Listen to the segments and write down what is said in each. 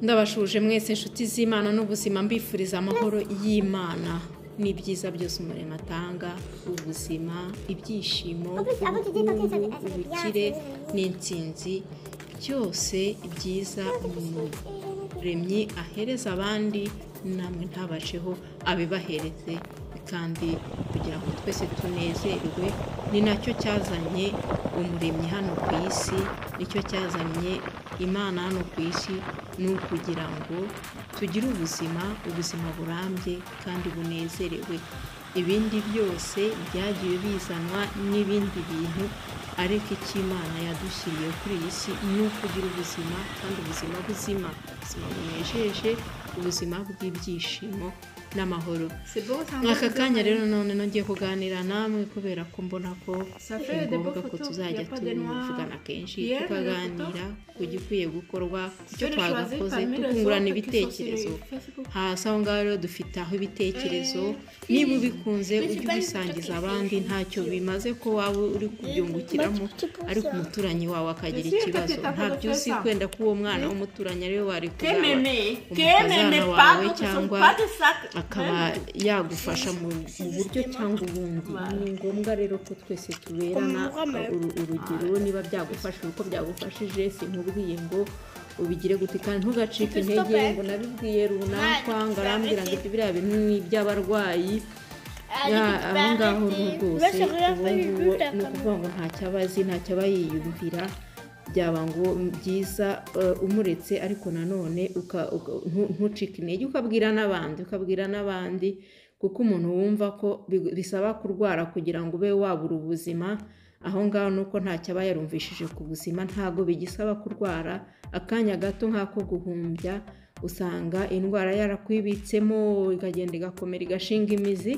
ndabashuje mwese inshuti z'imana n'ubuzima mbifuriza amahoro y'imana n'ibyiza byose umurimo atanga ubuzima ibyishimo ubukungu ubukire n'intsinzi byose byiza umuremyi ahereza abandi namwe ntabasheho abibahereze kandi kugira ngo twese tunezerwe ni nacyo cyazanye umuremyi hano ku isi nicyo cyazanye imana hano ku isi ni ukugira ngo tugire ubuzima ubuzima burambye kandi bunezerewe ibindi byose byagiye bizanwa n'ibindi bintu ariko icyo imana yadushyiriye kuri iyi si ni ukugira ubuzima kandi ubuzima buzima ubuzima bunejeje ubuzima bw'ibyishimo n'amahoro aka kanya rero none nongeye kuganira namwe kubera ko mbona ko ni ngombwa ko tuzajya tuvugana kenshi tukaganira ku gikwiye gukorwa ku cyo twagakoze tukungurana ibitekerezo hasi aho ngaho rero dufite aho ibitekerezo niba ubikunze ujye ubisangiza abandi ntacyo bimaze ko waba uri kubyungukiramo ariko umuturanyi wawe akagira ikibazo ntabyo uzi kwenda ko uwo mwana w'umuturanyi ariwe wari kuzaba umukazana wawe cyangwa akaba yagufasha mu buryo cyangwa ubundi ni ngombwa rero ko twese tuberana urugero niba byagufasha uko byagufashije sinkubwiye ngo ubigire gute kandi ntugacike intege ngo nabibwiye runaka ngo arambwira ngo biriya bintu ni iby'abarwayi aho ngaho ni rwose ubu ngubu ni ukuvuga ngo ntacyaba azi ntacyaba yiyumvira byaba ngo byiza umuretse ariko nanone ntucike intege ukabwira n'abandi ukabwira n'abandi kuko umuntu wumva ko bisaba kurwara kugira ngo ube wabura ubuzima aho ngaho ni uko ntacyo aba yarumvishije ku buzima ntabwo bigisaba kurwara akanya gato nk'ako guhumbya usanga indwara yarakwibitsemo ikagenda igakomera igashinga imizi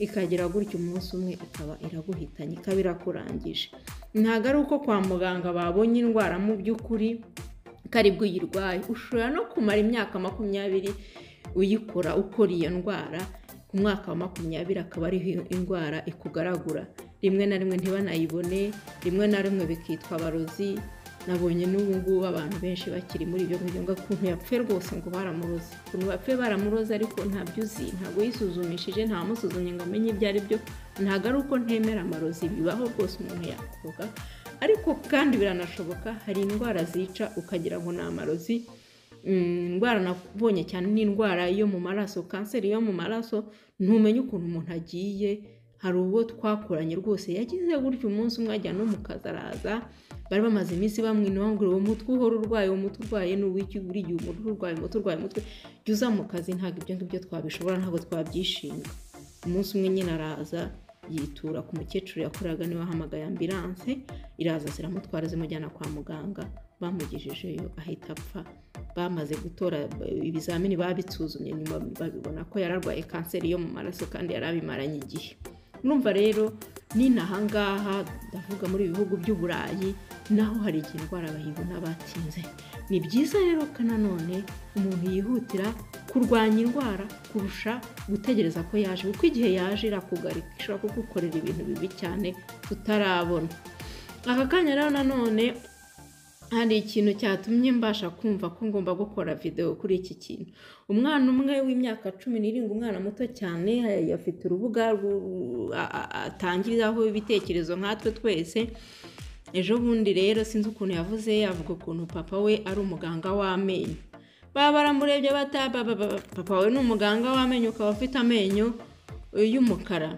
ikagera gutya umunsi umwe ikaba iraguhitanye ikaba irakurangije ntabwo ari uko kwa muganga babonye indwara mu by'ukuri karibwo uyirwaye ushobora no kumara imyaka makumyabiri uyikora ukora iyo ndwara ku mwaka wa makumyabiri akaba ariho indwara ikugaragura rimwe na rimwe ntibanayibone rimwe na rimwe bikitwa abarozi nabonye n'ubu ngubu abantu benshi bakiri muri ibyo ngibyo ngo ukuntu yapfe rwose ngo baramuroze ukuntu bapfe baramuroze ariko ntabyo uzi ntabwo yisuzumishije ntamusuzumye ngo amenye ibyo ari byo ntabwo ari uko ntemera amarozi bibaho rwose umuntu yakoga ariko kandi biranashoboka hari indwara zica ukagira ngo ni amarozi indwara nabonye cyane ni indwara yo mu maraso kanseri yo mu maraso ntumenye ukuntu umuntu agiye hari uwo twakoranye rwose yagize gutya umunsi umwe ajya no mu kazi araza bari bamaze iminsi bamwinaho ngo uwo mutwe uhora urwaye uwo mutwe urwaye ni uw'iki buri gihe umuntu urwaye umutwe urwaye umutwe jya uza mu kazi ntabwo ibyo ngibyo twabishobora ntabwo twabyishimira umunsi umwe nyine araza yitura ku mukecuru yakoraga niwe wahamagaye ambiranse iraza ziramutwara zimujyana kwa muganga bamugejejeyo ahita apfa bamaze gutora ibizamini babisuzumye nyuma babibona ko yararwaye kanseri yo mu maraso kandi yarabimaranye igihe numva rero n'inahangaha ndavuga muri ibi bihugu by'uburayi naho hari igihe indwara bayibona batinze ni byiza rero ko nanone umuntu yihutira kurwanya indwara kurusha gutegereza ko yaje kuko igihe yaje irakugarika ishobora kugukorera ibintu bibi cyane tutarabona aka kanya rero nanone hari ikintu cyatumye mbasha kumva ko ngomba gukora videwo kuri iki kintu umwana umwe w'imyaka cumi n'irindwi umwana muto cyane afite urubuga atangiraho ibitekerezo nkatwe twese ejo bundi rero sinzi ukuntu yavuze yavuga ukuntu papa we ari umuganga w'amenyo baba baramurebye bata papa we ni umuganga w'amenyo ukaba ufite amenyo y'umukara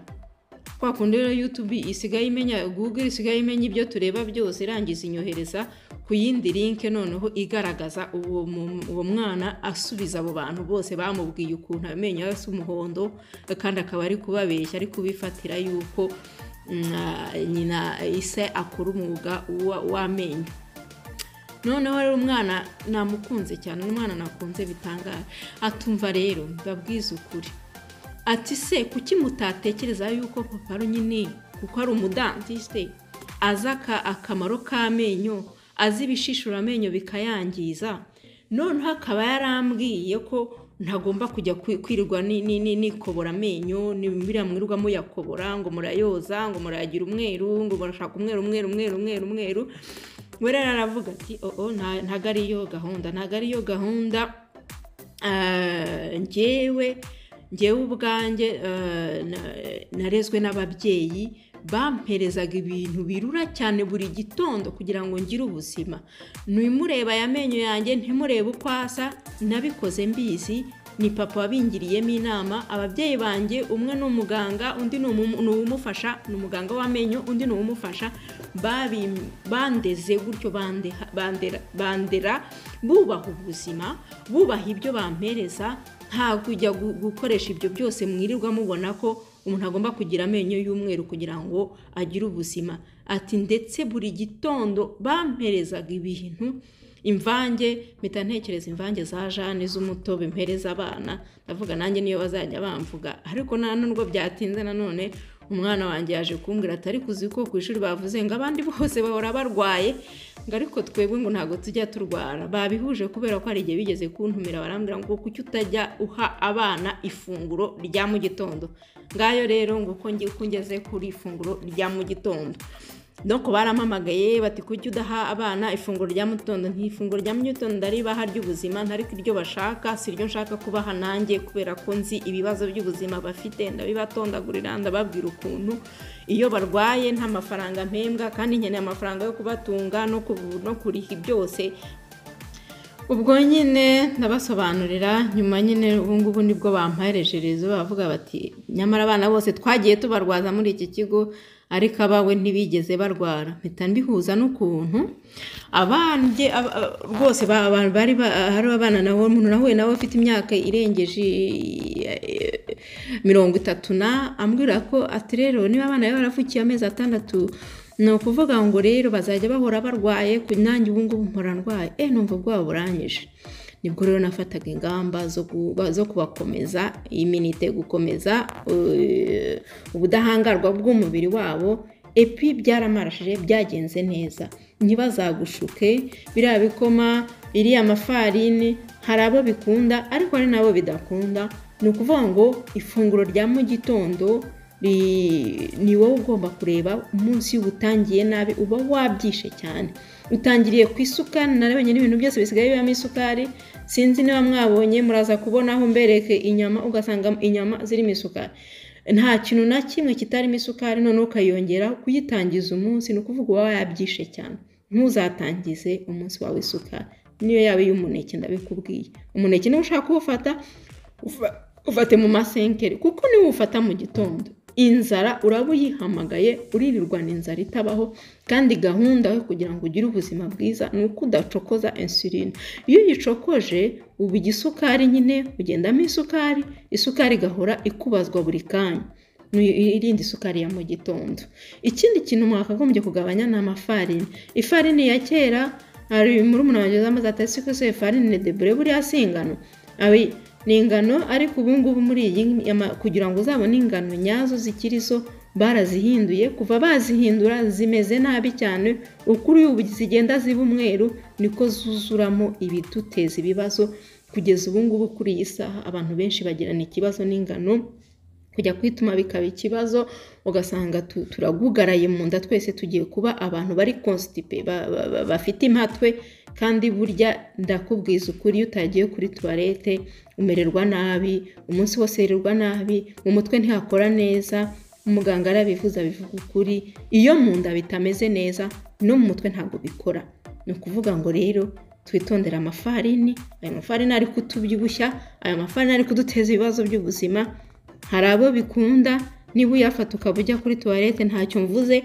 kwa kundi rero yutubi isigaye imenya google isigaye imenya ibyo tureba byose irangiza inyohereza ku yindi linke noneho igaragaza uwo mwana asubiza abo bantu bose bamubwiye ukuntu amenyo asa umuhondo kandi akaba ari kubabeshya ari kubifatira yuko nyina ise akora umwuga w'amenyo noneho rero umwana namukunze cyane umwana nakunze bitangaje atumva rero babwiza ukuri ati se kuki mutatekereza yuko papa nyine kuko ari umudantisite azi akamaro k'amenyo azi ibishishura amenyo bikayangiza noneho akaba yarambwiye ko ntagomba kujya kwirirwa nikobora amenyo biriya mwirirwa muyakobora ngo murayoza ngo murayagira umweru ngo murashaka umweru umweru umweru umweru umweru we rero aravuga ati oo ntago ariyo gahunda ntago ariyo gahunda Ah, njyewe njyewe ubwanjye ah, na- narezwe n'ababyeyi bamperezaga ibintu birura cyane buri gitondo kugira ngo ngire ubuzima nimureba aya menyo yanjye ntimurebe uko asa nabikoze mbizi ni papa wabingiriyemo inama ababyeyi banjye umwe ni umuganga undi ni umu- ni uwumufasha ni umuganga w'amenyo undi ni uwumufasha babi- bandeze gutyo bandeha- bandera- bandera bubaha ubuzima bubaha ibyo bampereza nta kujya gu- gukoresha ibyo byose mwirirwa mubona ko umuntu agomba kugira amenyo y'umweru kugira ngo agire ubuzima ati ndetse buri gitondo bamperezaga ibintu imvange mpita ntekereza imvange za jane z'umutobe mpereza abana ndavuga nanjye niyo bazajya bamvuga ariko nta nubwo byatinze nanone umwana wanjye yaje kumbwira atari kuzi ko ku ishuri bavuze ngo abandi bose bahora barwaye ngo ariko twebwe ngo ntabwo tujya turwara babihuje kubera ko hari igihe bigeze kuntumira barambwira ngo kuki utajya uha abana ifunguro rya mu gitondo ngayo rero ngo uko ngi- uko ngeze kuri ifunguro rya mu gitondo donc barampamagaye bati kuki udaha abana ifunguro rya mu gitondo nk'ifunguro rya mu gitondo ndaribaha ry'ubuzima ntariko iryo bashaka si ryo nshaka kubaha nanjye kubera ko nzi ibibazo by'ubuzima bafite ndabibatondagurira ndababwira ukuntu iyo barwaye nta mafaranga mpembwa kandi nkeneye amafaranga yo kubatunga no kubu- no kuriha byose ubwo nyine ndabasobanurira nyuma nyine ubu ngubu nibwo bampaherejerezo bavuga bati nyamara abana bose twagiye tubarwaza muri iki kigo ariko abawe ntibigeze barwara mpita mbihuza n'ukuntu abanjye ab- ab- rwose ba- ba- bari ba- hari abana nawe umuntu nahuye nawe ufite imyaka irengeje eh, mirongo itatu na ambwira ko ati rero niba abana be baravukiye amezi atandatu ni ukuvuga ngo rero bazajya bahora barwaye ku nanjye ubu ngubu mpora ndwaye eh numva ubwoba buranyije nibwo rero nafataga ingamba zo ku- ba- zo kubakomeza iminite gukomeza eh, ubudahangarwa bw'umubiri wabo epi byaramarashije byagenze neza ntibazagushuke biriya bikoma iriya mafarini hari abo bikunda ariko hari n'abo bidakunda ni ukuvuga ngo ifunguro rya mu gitondo Ri- ni wowe ugomba kureba umunsi iyo utangiye nabi uba wabyishe cyane utangiriye ku isukari narabonye n'ibintu byose bisigaye bibamo isukari sinzi niba mwabonye muraza kubona aho mbereke inyama ugasanga inyama zirimo isukari nta kintu na kimwe kitarimo isukari noneho ukayongera kuyitangiza umunsi ni ukuvuga uba wabyishe cyane ntuzatangize umunsi wawe isukari niyo yaba iy'umuneke ndabikubwiye umuneke niba ushaka kuwufata ufa- ufate mu masenkeri kuko niwe ufata mu gitondo inzara uraba uyihamagaye uririrwana inzara itabaho kandi gahunda yo kugira ngo ugire ubuzima bwiza ni uko udacokoza insuline iyo uyicokoje uba igisukari nyine ugendamo isukari isukari igahora ikubazwa buri kanya irindi isukari ya mu gitondo ikindi kintu mwakagombye kugabanya ni amafarini ifarini ya kera hari muri umuntu wanjye zamaze atasi ko se ifarini ni debure buriya si ingano Abi, ni ingano ariko ubu ngubu muri iyi ama- kugira ngo uzabone ingano nyazo zikiri zo barazihinduye kuva bazihindura zimeze nabi cyane ukuri ubu zigenda ziba umweru niko zuzuramo ibiduteza ibibazo kugeza ubu ngubu kuri iyi saha abantu benshi bagirana ikibazo n'ingano kujya kwituma bikaba ikibazo ugasanga tu- turagugaraye mu nda twese tugiye kuba abantu bari constipe ba- ba- ba- bafite impatwe kandi burya ndakubwiza ukuri iyo utagiye kuri tuwarete umererwa nabi umunsi wose wirirwa nabi mu mutwe ntihakora neza umuganga arabivuze abivuga ukuri iyo mu nda bitameze neza no mu mutwe ntabwo bikora ni ukuvuga ngo rero twitondere amafarini ayo mafarini ari kutubyibushya ayo mafarini ari kuduteza ibibazo by'ubuzima hari abo bikunda niba uyafata ukaba ujya kuri tuwarete ntacyo mvuze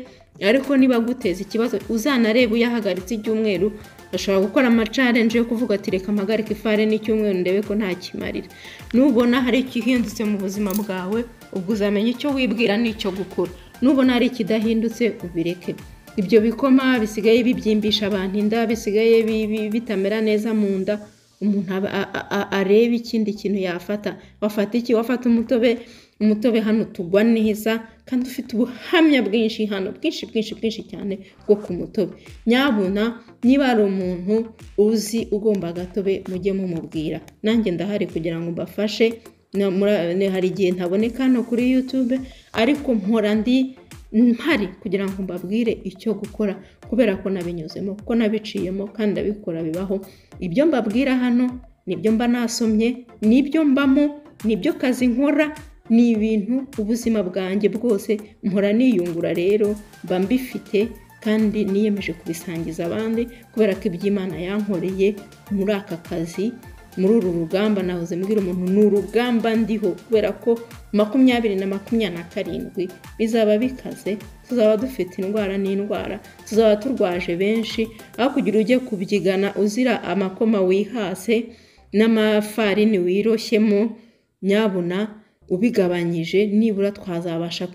ariko niba aguteza ikibazo uzanarebe uyahagaritse ibyumweru ashobora gukora amacarenje yo kuvuga ati reka mpagarike ifarini n'icyumweru ndebe ko ntakimarira nubona hari ikihindutse mu buzima bwawe ubwo uzamenya icyo wibwira n'icyo gukora nubona hari ikidahindutse ubireke ibyo bikoma bisigaye bibyimbisha abantu inda bisigaye bi- bi- bitamera neza mu nda umuntu aba- a- a- a- arebe ikindi kintu yafata wafata iki wafata umutobe umutobe hano tugwa neza kandi ufite ubuhamya bwinshi hano bwinshi bwinshi bwinshi cyane bwo ku mutobe nyabuna niba ari umuntu uzi ugomba agatobe mujye mumubwira nanjye ndahari kugira ngo mbafashe Na- mura- ne- hari igihe ntaboneka hano kuri youtube ariko mpora ndi mpari kugira ngo mbabwire icyo gukora kubera ko nabinyuzemo kuko nabiciyemo kandi ndabikora bibaho ibyo mbabwira hano nibyo mba nasomye nibyo mbamo nibyo kazi nkora ni ibintu ubuzima bwanjye bwose mpora niyungura rero mba mbifite kandi niyemeje kubisangiza abandi kubera ko iby'imana yankoreye muri aka kazi muri uru rugamba nahoze mbwira umuntu ni urugamba ndiho kubera ko makumyabiri na makumyabiri na karindwi bizaba bikaze tuzaba dufite indwara n'indwara tuzaba turwaje benshi aho kugira ujye kubyigana uzira amakoma wihase n'amafarini wiroshyemo nyabuna ubigabanyije nibura twazabasha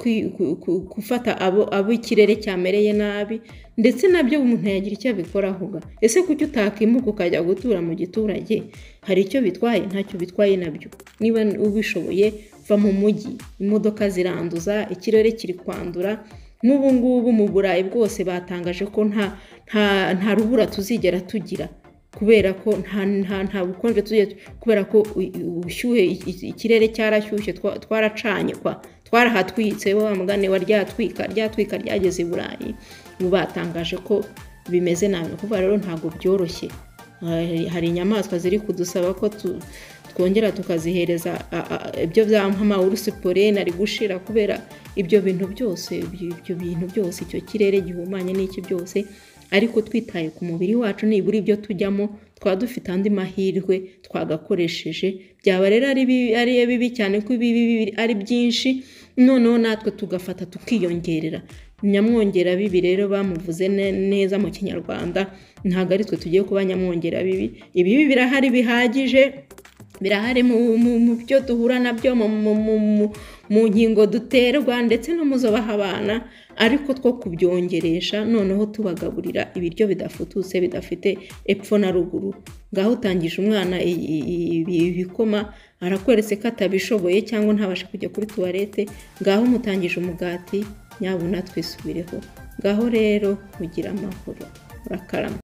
gufata abo ikirere cyamereye nabi ndetse nabyo umuntu yagira icyo abikoraho ese kuki utakimuka ukajya gutura mu giturage hari icyo bitwaye ntacyo bitwaye nabyo niba ubishoboye va mu mujyi imodoka ziranduza ikirere kiri kwandura n'ubu ngubu mu burayi bwose batangaje ko nta rubura tuzigera tugira kubera ko nta bukonje tugiye kubera ko ubushyuhe ikirere cyarashyushye twaracanye kwa twarahatwitse wa mugani wa ryatwika ryatwika ryageze i burayi ubu batangaje ko bimeze nabi kuvuga rero ntabwo byoroshye hari inyamaswa ziri kudusaba ko twongera tukazihereza ibyo by'amawurusi polene ari gushira kubera ibyo bintu byose ibyo bintu byose icyo kirere gihumanye n'iki byose ariko twitaye ku mubiri wacu nibura ibyo tujyamo twaba dufite andi mahirwe twagakoresheje byaba rero ari bibi cyane ko ibibi ari byinshi noneho natwe tugafata tukiyongerera nyamwongera bibi rero bamuvuze neza mu kinyarwanda ntabwo ari twe tugiye kuba nyamwongera bibi ibibi birahari bihagije birahari mu byo duhura nabyo mu nkingo duterwa ndetse no mu zo baha abana ariko two kubyongeresha noneho tubagaburira ibiryo bidafututse bidafite epfo na ruguru ngaho utangije umwana ibikoma arakweretse ko atabishoboye cyangwa ntabashe kujya kuri tuwarete ngaho umutangije umugati nyabuna twisubireho ngaho rero kugira amahoro urakarama